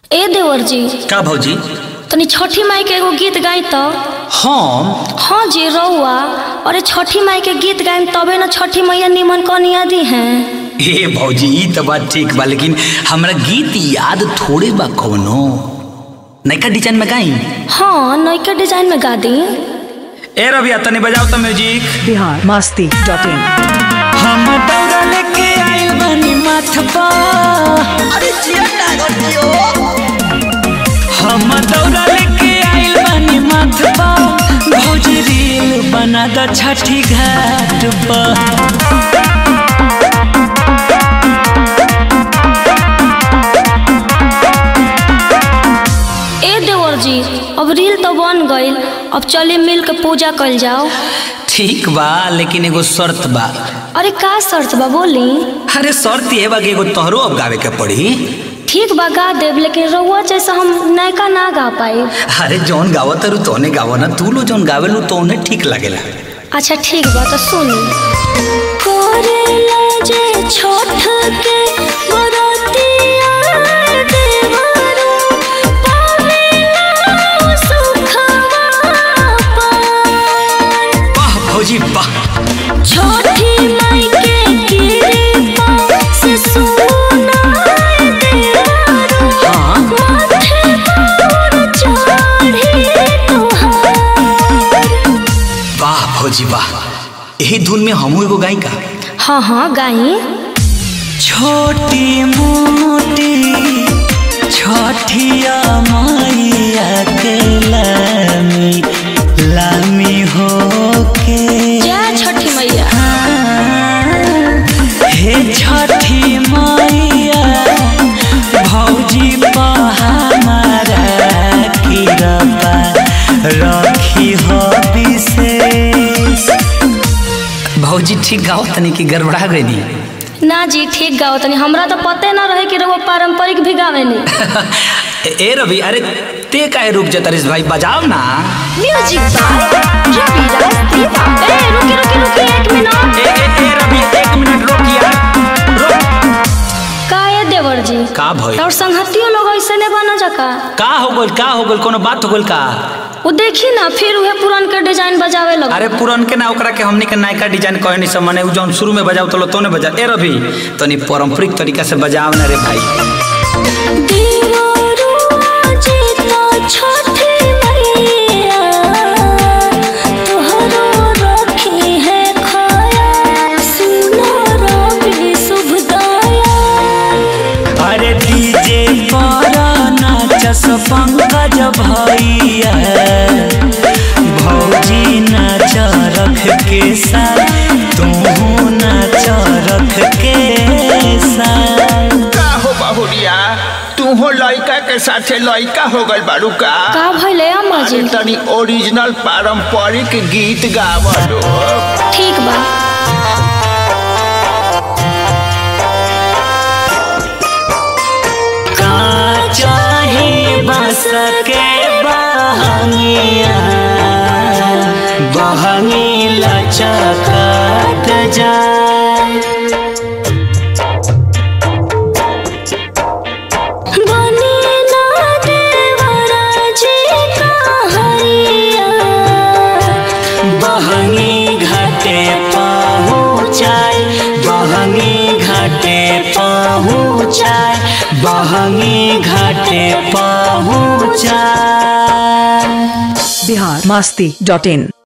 ए देवर जी का भौजी तनी छठी माई के एगो गीत गाई तो हम हाँ जी रउआ अरे छठी माई के गीत गायम तबे न छठी मैया निमन कनिया दी हैं ए भौजी ई तो बात ठीक बा लेकिन हमरा गीत याद थोड़े बा कवनो नैका डिजाइन में गाई हाँ नयका डिजाइन में गा दी ए रबिया तनी बजाओ तो music Bihar Masti dot in हम दौड़ा लेके आइल बानी माथ पा अरे जिया टागर दियो हम दौड़ा लेके आइल बानी माथ पा भौजी रील बना द छठी घाट पर ए देवर जी अब रील तो बन गईल अब चले मिल के पूजा कल जाओ ठीक बा लेकिन एगो शर्त बा अरे का शर्त बा बोली अरे शर्त ये बा कि एगो तोहरो अब गावे के पड़ी ठीक बा गा देव लेकिन रउआ जैसा हम नयका ना गा पाए अरे जौन गावत रू तोने गावो ना तू लो जौन गावेलू तोने ठीक लागेला अच्छा ठीक बा तो सुनी करेला जे छोट के बरतिया देवरो पावेला सुखवा पाए वाह भौजी वाह छोटी माई के कृपा से सुनाए देवरो हाँ माथे पर चढ़ी तुहार वाह भौजी वाह यही धुन में हमू एगो गाई का हाँ हाँ गाई छोटी मोटी छठिया मैया के लामी लामी हो के जय छठी मैया हे छठी मैया भौजी हमारा किरपा रखी हो विशेष भौजी ठीक गाओ तनी की गड़बड़ा गई ना जी ठीक गाओ तनी हमरा तो पते ना रहे कि रउआ पारंपरिक भी गावेनी ए रवि अरे ते काहे रुक जा तरिस भाई बजाओ ना म्यूजिक बाय रवि रास्तीवा ए रुकी रुकी रुकी एक मिनट ए ए ए रवि एक मिनट रोक यार रोक का ए देवर जी का भई और संगतियों लोग ऐसे ने बना जका का हो गइल का हो गइल कोनो बात हो गइल का वो देखी ना फिर उहे पुरान के डिजाइन बजावे लग अरे पुरन के ना ओकरा के हमनी के नयका डिजाइन कहे नहीं सब माने उ जौन शुरू में बजाओ तो तोने बजा ए रवि तनी पारंपरिक तरीका से बजाओ ना रे भाई देवरो जे तो छठी मैया तोहरो रखी है खाया सुनो रवि शुभ दया अरे डीजे पर नाचस पंकज भैया भौजी नाच रख के साथ तू नाच रख के साथ का हो बहुरिया तू हो लड़का के साथे लड़का हो गल बारू का का भइले अम्मा जी अरे तनी ओरिजिनल पारंपरिक गीत गावलो ठीक बा का चाहे बस के बहनिया बहनी लचकत जाए बनी ना देवरा जी का हरिया बहनी घाटे पहुँचाए बहनी घाटे पहुँचाए बहनी घाटे पहुँचाए बिहार मस्ती डॉट इन